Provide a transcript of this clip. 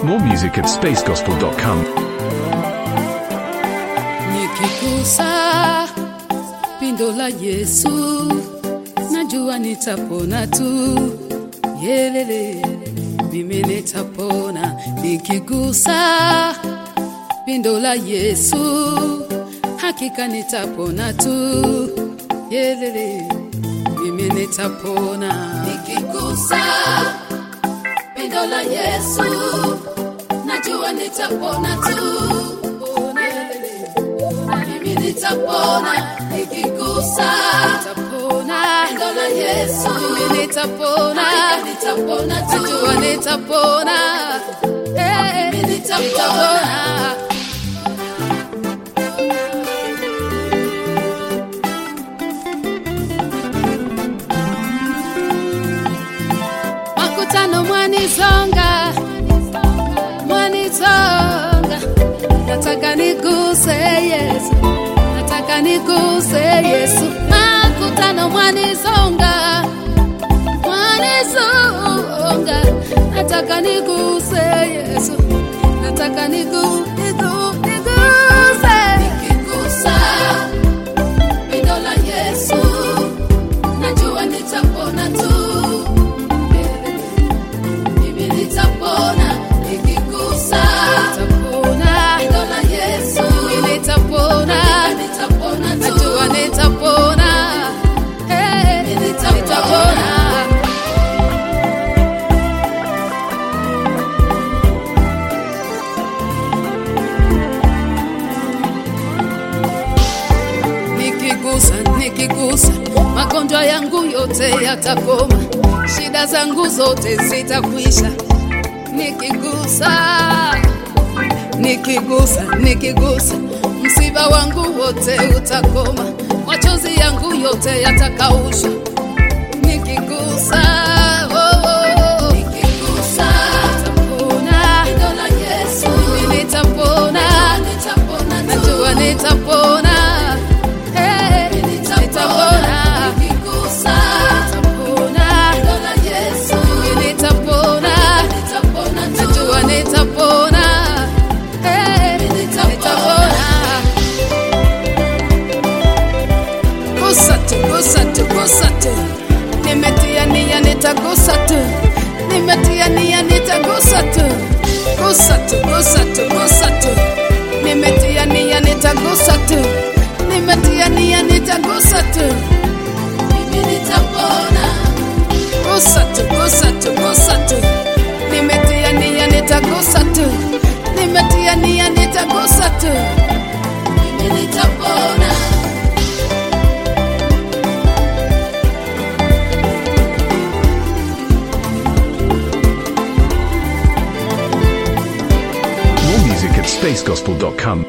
More music at spacegospel.com. Nikigusa pindo la Yesu, najua nitapona tu. Yelele, mimi nitapona nikigusa pindo la Yesu, hakika nitapona tu. Yelele, mimi nitapona nikigusa pindo la Yesu, najua nitapona tu. Yelele, mimi nitapona nikigusa nitapona pendo la Yesu mimi nitapona nitapona tu najua nitapona eh mimi nitapona makutano mwanizonga mwanizonga nataka niguse Yesu nataka niguse Yesu makutano mwanizonga mwanizonga nataka niguse Yesu nataka nigu nigu niguse nikigusa pindo la Yesu najua nitapona tu mimi nitapona nikigusa nitapona pindo la Yesu mimi nitapona nitapona tu najua nitapona eh nitapona nikigusa nikigusa magonjwa yangu yote yatakoma shida zangu zote zitakwisha nikigusa nikigusa nikigusa msiba wangu wote utakoma machozi yangu yote yatakaushwa nikigusa oh, oh. nikigusa nitapona Neno la Yesu mimi nitapona nitapona najua nitapona Eh, nitapona nikigusa nitapona Neno la Yesu mimi nitapona nitapona najua nitapona Eh, nitapona gusa tu, gusa tu, gusa tu. Nimetia nia nitagusa tu, nimetia nia nitagusa tu, gusa tu, gusa tu, gusa tu. Nimetia nia nitagusa tu, nimetia nia nitagusa tu, mimi nitapona. Gusa tu, gusa tu, gusa tu. Nimetia nia nitagusa tu, nimetia nia nitagusa tu, mimi nitapona. More music at spacegospel.com.